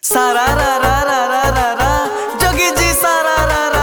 सारा रा रा रा रा रा रा जोगी जी सारा रा रा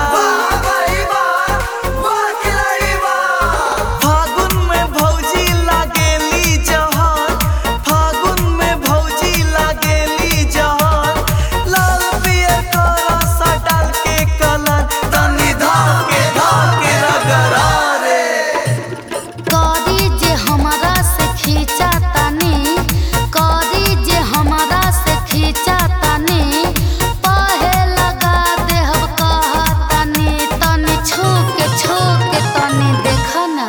फागुन में भौजी लागेली जहर फागुन में भौजी लागेली जहर लाल पियर का रसा डाल के कलर तनी धार के धार के रगड़ा रे करी जे हमरा से खींचा तानी करी जे हमरा से खींचा तानी पहे लगा देहब कहा तानी तनी छू के छू के तनी देख ना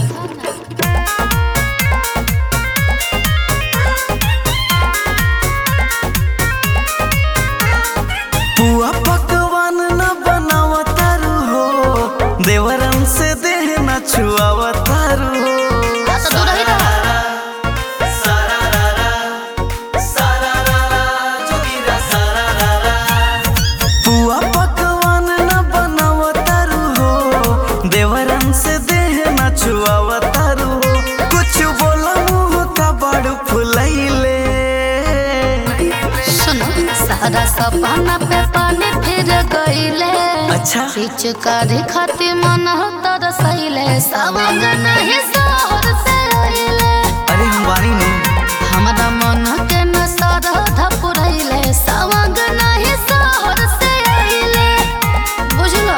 पुआ पकवान न बनावतारू हो देवरन से देह न छुआवतारू हो आ तो दूर ही रह। पुआ पकवान न बनावतारू हो देवरन से देह न छुआवतारू हो कुछ बोला मुंह का बड़ फुलैले सुनो सारा सपना पे पानी फिर गईले अच्छा पिचकारी खातिर मन तरसैले सवंग नहीं सहर से अइले अरे हम बानी नहीं हमरा मन के न सरधा पुरैले सवंग नहीं सहर से अइले बुझलो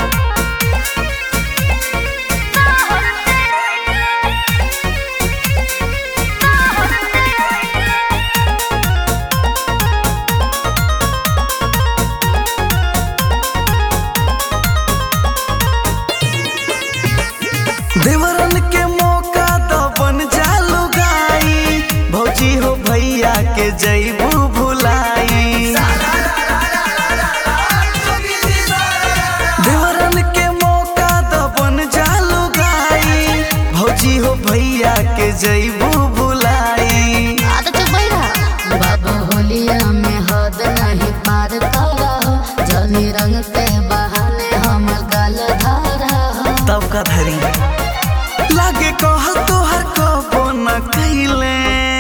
देवरन के मौका तो बन जालू गाई भौजी हो भैया के जैबू भुलाई देवरन के मौका तो बन जालू गाई भौजी हो भैया के जैबू भुलाई आद चुप बैठा बाबू होलिया में हद नहीं पार करा जनी रंग के बहाने हमर गाल धारा तब का धरी लागे कहल तोहर कबो न कैले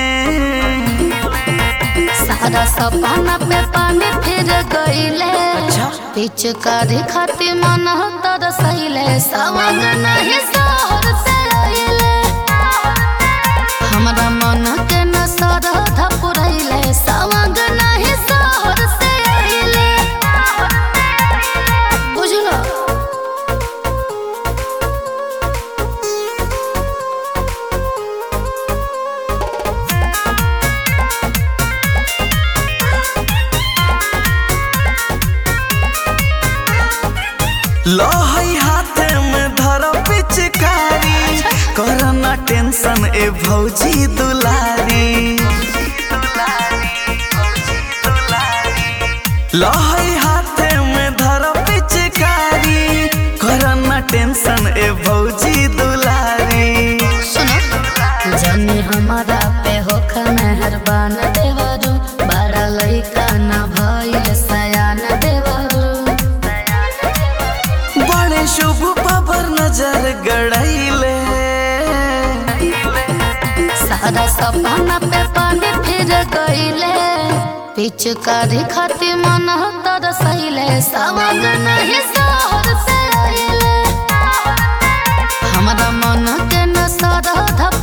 सारा सपना पे पानी फिर गईले अच्छा। पिचकारी खातिर मन तरसैले सवंग नहीं सहर से अइले हमरा मन के न सरधा पुरैले सवंग नहीं सहर से अइले बुझलो लहई हाथे में धर पिचकारी करना टेंशन ए भौजी दुलारी लहई हाथे में धर पिचकारी करना टेंशन ए भौजी दुलारी सुनो जनी हमारा पे होख मेहरबान देवरू बड़ा लइका न भइल सयान देवरू बड़े शुभ पर नजर गड़ैले सारा सपना पे पानी फिर गईले पिचकारी खातिर मन तरसैले सवंग नहीं सहर से अइले हमरा मन के न सरधा